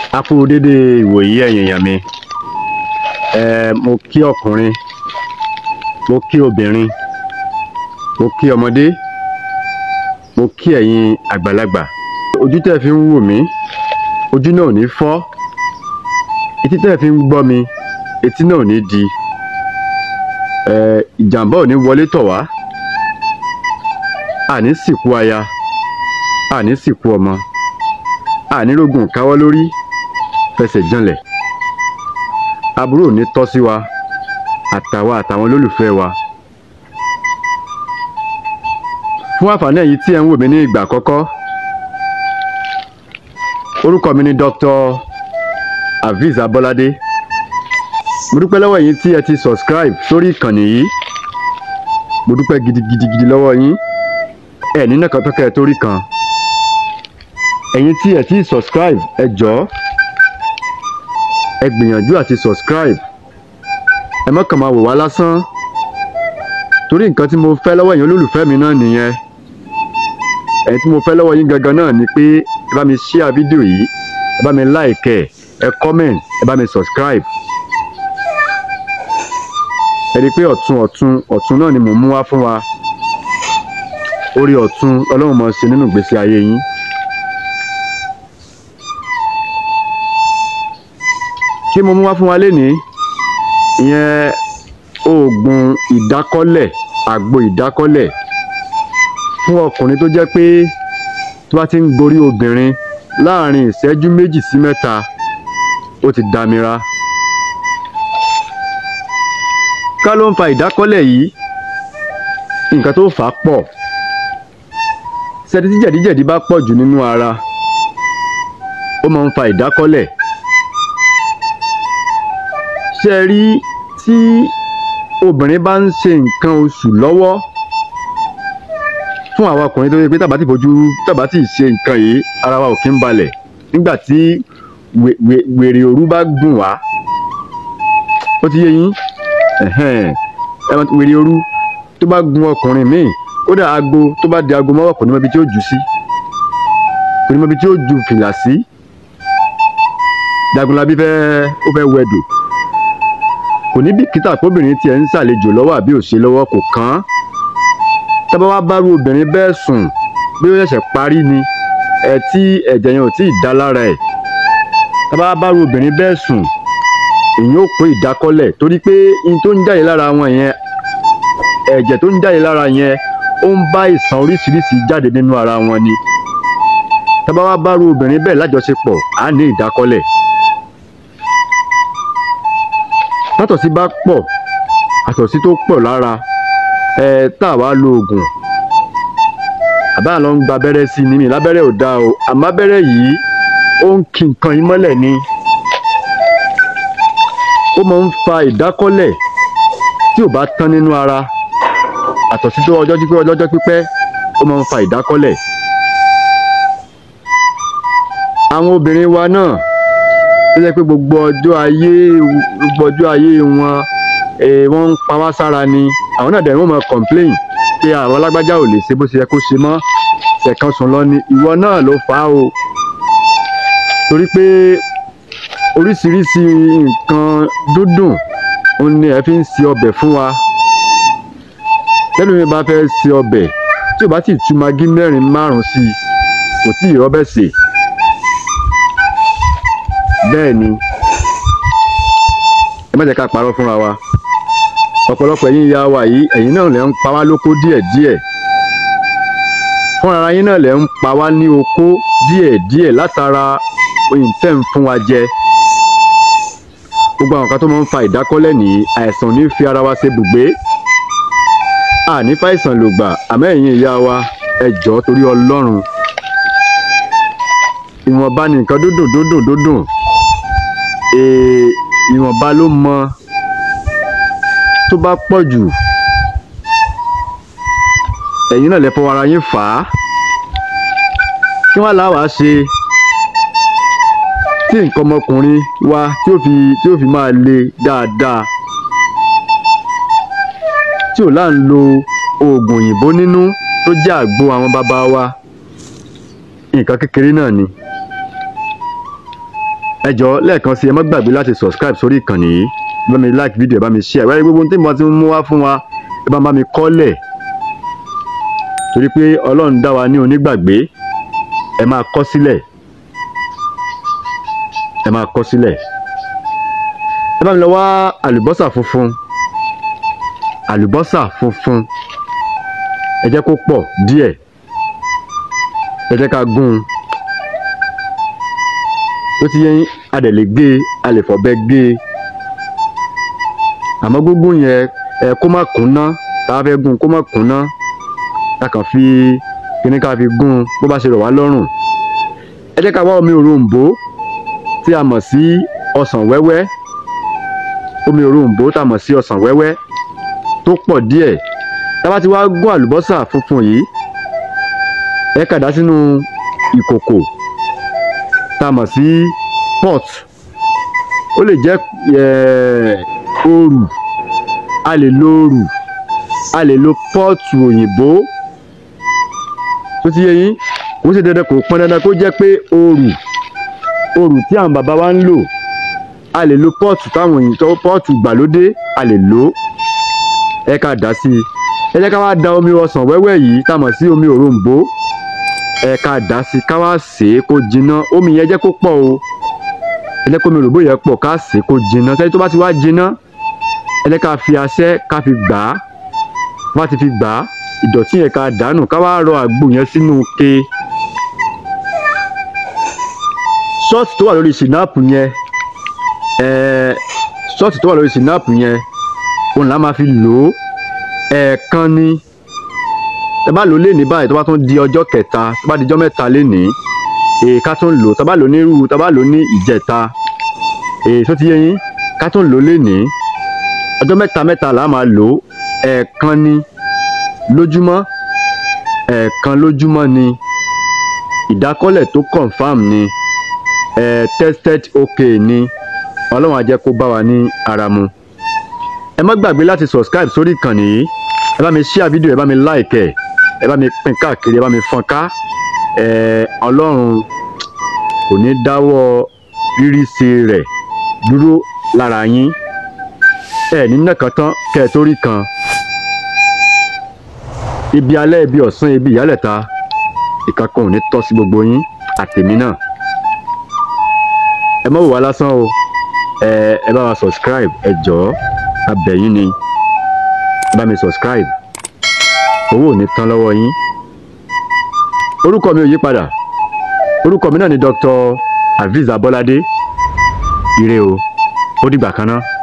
a kú dédé ìwòyí ẹ̀yin èèyàn mi ẹ mo kí ọkùnrin mo kí obìnrin mo kí ọmọdé mo kí ẹ̀yin àgbàlagbà ojú tẹ́ fi ń wò mí ojú náà ò ní fọ́ etí tẹ́ fi ń gbọ́ mi etí náà ò ní di ẹ ìjàmbá ò ní wọlé tọ̀ wá àní sìnkú aya àní sìnkú ọmọ àní rógun káwọ́ lórí fẹsẹ̀ janlẹ̀ aburú ò ní tọ́ sí wa àtàwa àtàwọn olólùfẹ́ wa fún àǹfààní ẹ̀yin tí ẹ̀ ń wò mí ní ìgbà àkọ́kọ́ orúkọ mi ni Dr. Aviz Abolade mo dúpẹ́ lọ́wọ́ ẹ̀yin tí ẹ ti subscribe sórí ìkànnì yìí mo dúpẹ́ gidigidigidi lọ́wọ́ yín ẹ̀ nínú kan tó kẹ́ ẹ torí kan ẹ̀yin tí ẹ ti subscribe ẹ jọ̀ọ́ ẹ gbìyànjú àti subscribe ẹ má kàn máa wò wá lásán torí nǹkan tí mo fẹ́ lọ́wọ́ ẹ̀yin olólùfẹ́ mi náà nìyẹn ẹ̀yin tí mo fẹ́ lọ́wọ́ yín gangan náà ni pé ẹ bá mi share fídíò yìí ẹ bá mi like ẹ ẹ comment ẹ bá mi subscribe ẹ rí i pé ọ̀tun ọ̀tun ọ̀tun náà ni mò ń mú wá fún wa orí ọ̀tun ọlọ́run máa ṣe nínú ìgbésí ayé yín. kí mo mú wá fún wa lénìí ìyẹn oògùn ìdákọ́lẹ̀ àgbo ìdákọ́lẹ̀ fún ọkùnrin tó jẹ́ pé tó bá ti ń gorí obìnrin láàrin ìṣẹ́jú méjì sí mẹ́ta ó ti damira. ká ló ń fa ìdákọ́lẹ̀ yìí nǹkan tó fà á pọ̀ ṣẹ́ni tí jẹ̀díjẹ̀dí bá pọ̀ jù nínú ara ó máa ń fa ìdákọ́lẹ̀ ṣe rí tí obìnrin bá ń ṣe nǹkan oṣù lọ́wọ́ fún àwa ọkùnrin tó yẹ pé tàbá ti fojú tàbá ti ṣe nǹkan yìí ara wa ò kí ń balẹ̀ nígbà tí wèrè òru bá gùn wá ó ti yé yín wèrè òru tó bá gun ọkùnrin míì ó dà aago tó bá di aago mọ́wọ́ kò ní mọ ibi tí ó jù sí kò ní mọ ibi tí ó ju fìlà sí Jagunlabi fẹ́ ó fẹ́ wẹ̀dò kò ní bìkítà kóbìnrin tiẹ̀ ń ṣàlejò lọ́wọ́ àbí ò ṣe lọ́wọ́ kò kàn án tábà wá bárú obìnrin bẹ́ẹ̀ sùn bí ó ṣẹ̀ṣẹ̀ parí ni ẹ tí ẹ̀jẹ̀ yẹn ò tí ì dá lára ẹ̀ tábà wá bárú obìnrin bẹ́ẹ̀ sùn èyí ò kó ìdákọ́lẹ̀ torí pé in tó ń jáde lára wọn yẹn ẹ̀jẹ̀ tó ń jáde lára yẹn ó ń bá ìsàn oríṣiríṣi jáde nínú ara wọn ni tábà wá bárú obìnrin bẹ́ẹ̀ lájọṣepọ̀ á ní ìdákọ́lẹ̀ tátọ̀sí bá pọ̀ àtọ̀sí tó pọ̀ lára ẹ tá a wá lo oògùn àbá lọ ń gba abẹ́rẹ́ sí ni mi lábẹ́rẹ́ ò dáa o àmọ́ abẹ́rẹ́ yìí ó ń kí nǹkan yín mọ́lẹ̀ ni ó máa ń fa ìdákọ́lẹ̀ tí ò bá tán nínú ara àtọ̀sí tó ọjọ́ pípẹ́ ọlọ́jọ́ pípẹ́ ó máa ń fa ìdákọ́lẹ̀ àwọn obìnrin wa náà tó jẹ́ pé gbogbo ọjọ́ ayé gbogbo ọjọ́ ayé wọn wọ́n ń pa wá sára ni àwọn náà dẹ̀ wọ́n máa complain pé àwọn alágbájá ò lè ṣe bó ṣe yẹ kó ṣe mọ́ ṣẹ̀kan sùn lọ ni ìwọ náà ló fà á o torí pé oríṣiríṣi nǹkan dúndùn òun ni ẹ fi ń ṣe ọbẹ̀ fún wa tẹ́lẹ̀ mi bá fẹ́ ṣe ọbẹ̀ tí ò bá ti tú magí mẹ́rin márùn-ún sí i kò tí ì rọ́bẹ̀ sè bẹ́ẹ̀ ni ẹ má jẹ́ ká parọ́ fúnra wa ọ̀pọ̀lọpọ̀ ẹ̀yin ìyá wa yìí ẹ̀yin náà lè ń pa wá lóko díẹ̀díẹ̀ fúnra yín náà lè ń pa wá ní oko díẹ̀díẹ̀ látara oyin tẹ́ ń fún wa jẹ gbogbo àwọn kan tó máa ń fa ìdákọ́lẹ̀ nìyí àìsàn ò ní fi ara wa ṣe bùgbé àní fàìsàn ló gbà àmọ́ ẹ̀yin ìyá wa ẹ jọ̀ọ́ torí ọlọ́run ìwọ̀nba ni nǹkan dúndùn dúndùn dúndùn ìwọ̀nba ló mọ tó bá pọ̀ jù ẹ̀yin náà lè fọwọ́ ara yín fà á kí wọ́n láwàá ṣe tí nǹkan ọmọkùnrin wa tí ó fi tí ó fi máa le dáadáa tí ò láà ń lo oògùn òyìnbó nínú tó jẹ́ àgbo àwọn bàbá wa nǹkan kékeré náà ni ẹ jọ̀ọ́ lẹ́ẹ̀kan sí ẹ má gbàgbé láti subscribe sórí ìkànnì yìí ẹ bá mi like video ẹ bá mi share wáyé gbogbo ohun tí mo ti mú wá fún wa ẹ bá bá mi kọ́lẹ̀ torí pé ọlọ́run dá wa ní onígbàgbé ẹ máa kọ sílẹ̀ ẹ máa kọ sílẹ̀ ẹ bá mi lọ wá àlùbọ́sà funfun àlùbọ́sà funfun ẹ jẹ́ kó pọ̀ díẹ̀ ẹ jẹ́ ká gún un ó ti yẹ yín a dẹ̀ lè gé e a lè fọ̀bẹ gé e àmọ́ gúngún yẹn ẹ kó má kúnná tá a fẹ́ gún kó má kúnná ká kàn fi kíní ká fi gún un bó bá ṣe rọ̀ wá lọ́rùn ẹ jẹ́ ká wá omi òrombó tí a mọ̀ sí ọsàn wẹ́wẹ́ omi òrombó tá a mọ̀ sí ọsàn wẹ́wẹ́ tó pọ̀ díẹ̀ tá a bá ti wá gún àlùbọ́sà funfun yìí ẹ kà dá sínú ìkòkò tá a mọ̀ sí pot ó lè jẹ́ òrù a lè lo òrù a lè lo pọ́ọ̀tù òyìnbó tó ti yé yín kò ṣe dandan kò pọn dandan kó jẹ́ pé òrù òrù tí àwọn bàbá wa ń lò a lè lo pọ́ọ̀tù táwọn òyìnbó pọ́ọ̀tù gbàlódé a lè lò ẹ ká dá sí i ẹ jẹ́ ká wá da omi ọsàn wẹ́wẹ́ yìí tá a mọ̀ sí omi òrombó ẹ ká dá sí ká wá sè é kó jiná omi yẹn jẹ́ kó pọ̀ o ẹ jẹ́ kó omi òròbó yẹn pọ̀ ká sè é kó jiná sẹ́yìn tó bá ti wá jiná ẹ jẹ́ ká fi aṣẹ́ ká fi gbà á bá ti fi gbà á ìdọ̀tí yẹn ká dànù ká wá rọ àgbo yẹn sínú ke ṣọ́ọ̀tì tó wà lórí sinapu yẹn ẹ̀ẹ́ ṣọ́ọ̀tì tó wà lórí sinapu yẹn òun là máa fi lò ó ẹ̀ẹ̀kan ni tẹ bá lò ó lénìí báyìí tó bá tún di ọjọ́ kẹta tó bá di ọjọ́ mẹ́ta lénìí èè ká tún lò ó tá bá lò ó ní irú tá bá lò ó ní ìjẹta èè tó ti yé yín ká tún lò ó lénìí ọjọ́ mẹ́ta mẹ́ta là á máa lò ó ẹ̀ẹ̀kan ni lójúmọ́ ẹ̀ẹ̀kan lójúmọ́ ni ìdákọ́lẹ̀ tó confam ni ẹ̀ tested okay ni ọlọ́run á jẹ́ kó bá wa ní ara mu ẹ má gbàgbé láti subscribe sórí ìkànnì yìí ẹ bá mi share fídíò ẹ bá mi like ẹ ẹ bá mi pín káàkiri ẹ bá mi fọ́n ká ẹ ọlọ́run kò ní dáwọ́ rírí ṣe rẹ̀ dúró lára yín ẹ ní nàkan tán kẹ́ ẹ tó rí kan ibi alẹ́ ibi ọ̀sán ibi ìyálẹ̀ta ìkankan ò ní tọ́ sí gbogbo yín àtèmi náà ẹ má wò wá lásán o ẹ ẹ bá wa subscribe ẹ jọ̀ọ́ abẹ̀yìn ni ẹ bá mi subscribe owó ò ní tán lọ́wọ́ yín orúkọ mi ò yí padà orúkọ mi náà ni Dr. Aviz Abolade ire o ó dìgbà kan náà.